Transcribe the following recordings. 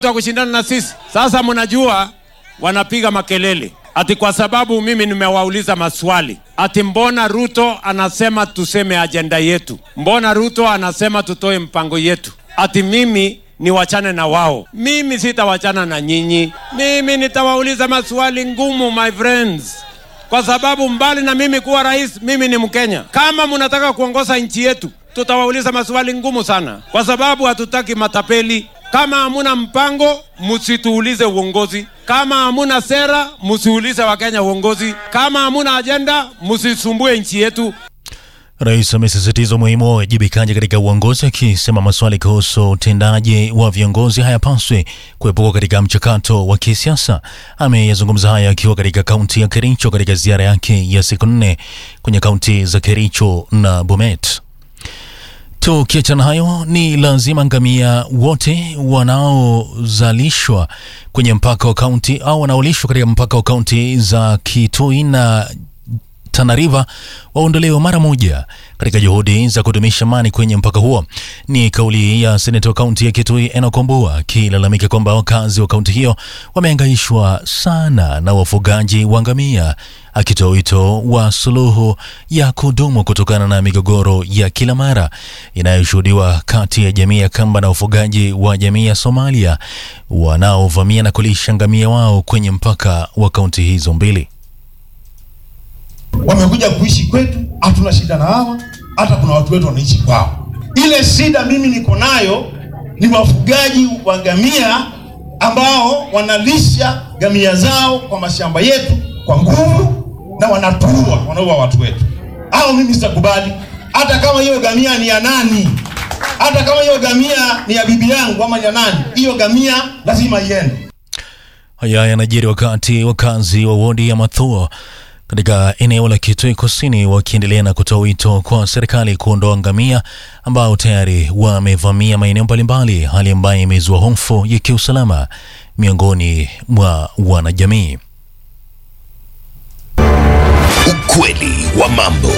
wa kushindana na sisi. Sasa mnajua wanapiga makelele ati kwa sababu mimi nimewauliza maswali ati mbona Ruto anasema tuseme ajenda yetu, mbona Ruto anasema tutoe mpango yetu, ati mimi niwachane na wao. Mimi sitawachana na nyinyi, mimi nitawauliza maswali ngumu, my friends, kwa sababu mbali na mimi kuwa rais, mimi ni Mkenya. Kama mnataka kuongoza nchi yetu, tutawauliza maswali ngumu sana, kwa sababu hatutaki matapeli. Kama hamuna mpango, msituulize uongozi. Kama hamuna sera, msiulize Wakenya uongozi. Kama hamuna ajenda, msisumbue nchi yetu. Rais amesisitiza umuhimu wa uwajibikaji katika uongozi, akisema maswali kuhusu utendaji wa viongozi hayapaswi kuepuka katika mchakato wa kisiasa. Ameyazungumza haya akiwa katika kaunti ya Kericho katika ziara yake ya siku nne kwenye kaunti za Kericho na Bomet. Tukiachana hayo, ni lazima ngamia wote wanaozalishwa kwenye mpaka wa kaunti au wanaolishwa katika mpaka wa kaunti za Kitui na Tana River waondolewe mara moja katika juhudi za kudumisha amani kwenye mpaka huo. Ni kauli ya seneta wa kaunti ya Kitui Enoch Wambua akilalamika kwamba wakazi wa kaunti hiyo wamehangaishwa sana na wafugaji wa ngamia, akitoa wito wa suluhu ya kudumu kutokana na migogoro ya kila mara inayoshuhudiwa kati ya jamii ya Kamba na wafugaji wa jamii ya Somalia wanaovamia na kulisha ngamia wao kwenye mpaka wa kaunti hizo mbili. wamekuja kuishi kwetu, hatuna shida na hawa, hata kuna watu wetu wanaishi kwao. Ile shida mimi niko nayo ni wafugaji wa ngamia ambao wanalisha ngamia zao kwa mashamba yetu kwa nguvu na wanatuua, wanaua watu wetu. Hao mimi sitakubali, hata kama hiyo ngamia ni ya nani, hata kama hiyo ngamia ni ya bibi yangu ama ni ya nani, hiyo ngamia lazima iende. Haya yanajiri wakati wakazi wa wodi ya Mathuo katika eneo la Kitui Kusini wakiendelea na kutoa wito kwa serikali kuondoa ngamia ambao tayari wamevamia maeneo mbalimbali, hali ambayo imezua hofu ya kiusalama miongoni mwa wanajamii. Ukweli wa mambo.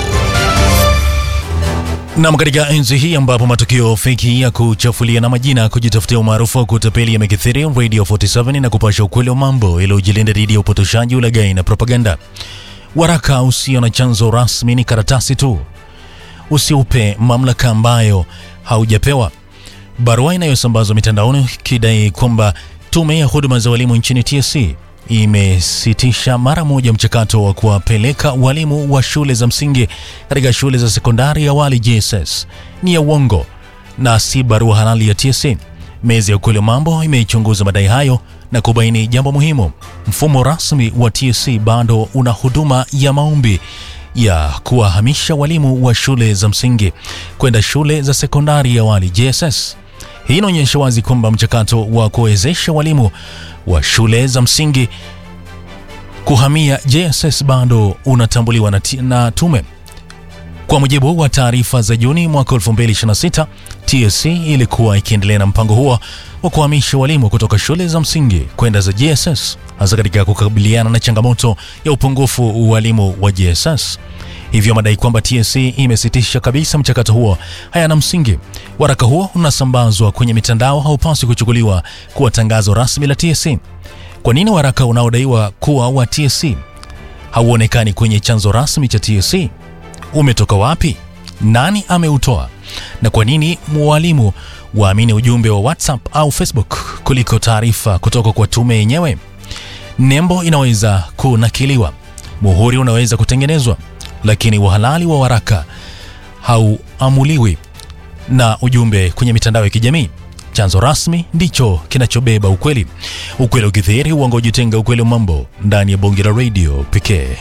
Nam, katika enzi hii ambapo matukio feki ya kuchafulia na majina kujitafutia umaarufu wa kutapeli yamekithiri, Radio 47 na kupasha ukweli wa mambo ili ujilinda dhidi ya upotoshaji, ulaghai na propaganda. Waraka usio na chanzo rasmi ni karatasi tu, usiupe mamlaka ambayo haujapewa. Barua inayosambazwa mitandaoni ikidai kwamba tume ya huduma za walimu nchini TSC imesitisha mara moja mchakato wa kuwapeleka walimu wa shule za msingi katika shule za sekondari ya awali JSS ni ya uongo na si barua halali ya TSC. Meza ya ukweli wa mambo imeichunguza madai hayo na kubaini jambo muhimu: mfumo rasmi wa TSC bado una huduma ya maombi ya kuwahamisha walimu wa shule za msingi kwenda shule za sekondari ya awali JSS. Hii inaonyesha wazi kwamba mchakato wa kuwezesha walimu wa shule za msingi kuhamia JSS bado unatambuliwa na, ti- na tume. Kwa mujibu wa taarifa za Juni mwaka 2026, TSC ilikuwa ikiendelea na mpango huo wa kuhamisha walimu kutoka shule za msingi kwenda za JSS, hasa katika kukabiliana na changamoto ya upungufu wa walimu wa JSS. Hivyo madai kwamba TSC imesitisha kabisa mchakato huo hayana msingi. Waraka huo unasambazwa kwenye mitandao haupaswi kuchukuliwa kuwa tangazo rasmi la TSC. Kwa nini waraka unaodaiwa kuwa wa TSC hauonekani kwenye chanzo rasmi cha TSC? Umetoka wapi? Nani ameutoa? Na kwa nini mwalimu waamini ujumbe wa WhatsApp au Facebook kuliko taarifa kutoka kwa tume yenyewe? Nembo inaweza kunakiliwa, muhuri unaweza kutengenezwa, lakini uhalali wa waraka hauamuliwi na ujumbe kwenye mitandao ya kijamii. Chanzo rasmi ndicho kinachobeba ukweli. Ukweli ukithiri, uongo ujitenga. Ukweli wa mambo ndani ya bonge la radio pekee.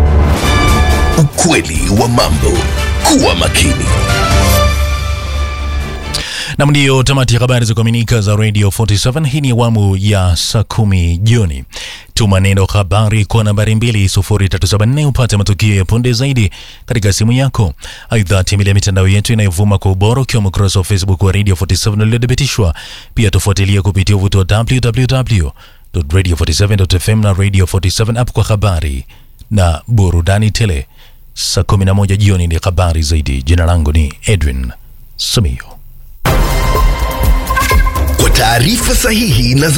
Ukweli wa mambo. Kuwa makini. Nam, ndiyo tamati ya habari za kuaminika za Radio 47. Hii ni awamu ya saa kumi jioni. Tuma neno habari kwa nambari 20374 upate matukio ya punde zaidi katika simu yako. Aidha, tembelea mitandao yetu inayovuma kwa ubora ukiwemo ukurasa wa Facebook wa Radio 47 uliothibitishwa. Pia tufuatilia kupitia uvuti wa www.radio47.fm na Radio 47 app kwa habari na burudani tele. Saa 11 jioni ni habari zaidi. Jina langu ni Edwin Sumio. kwa taarifa sahihi na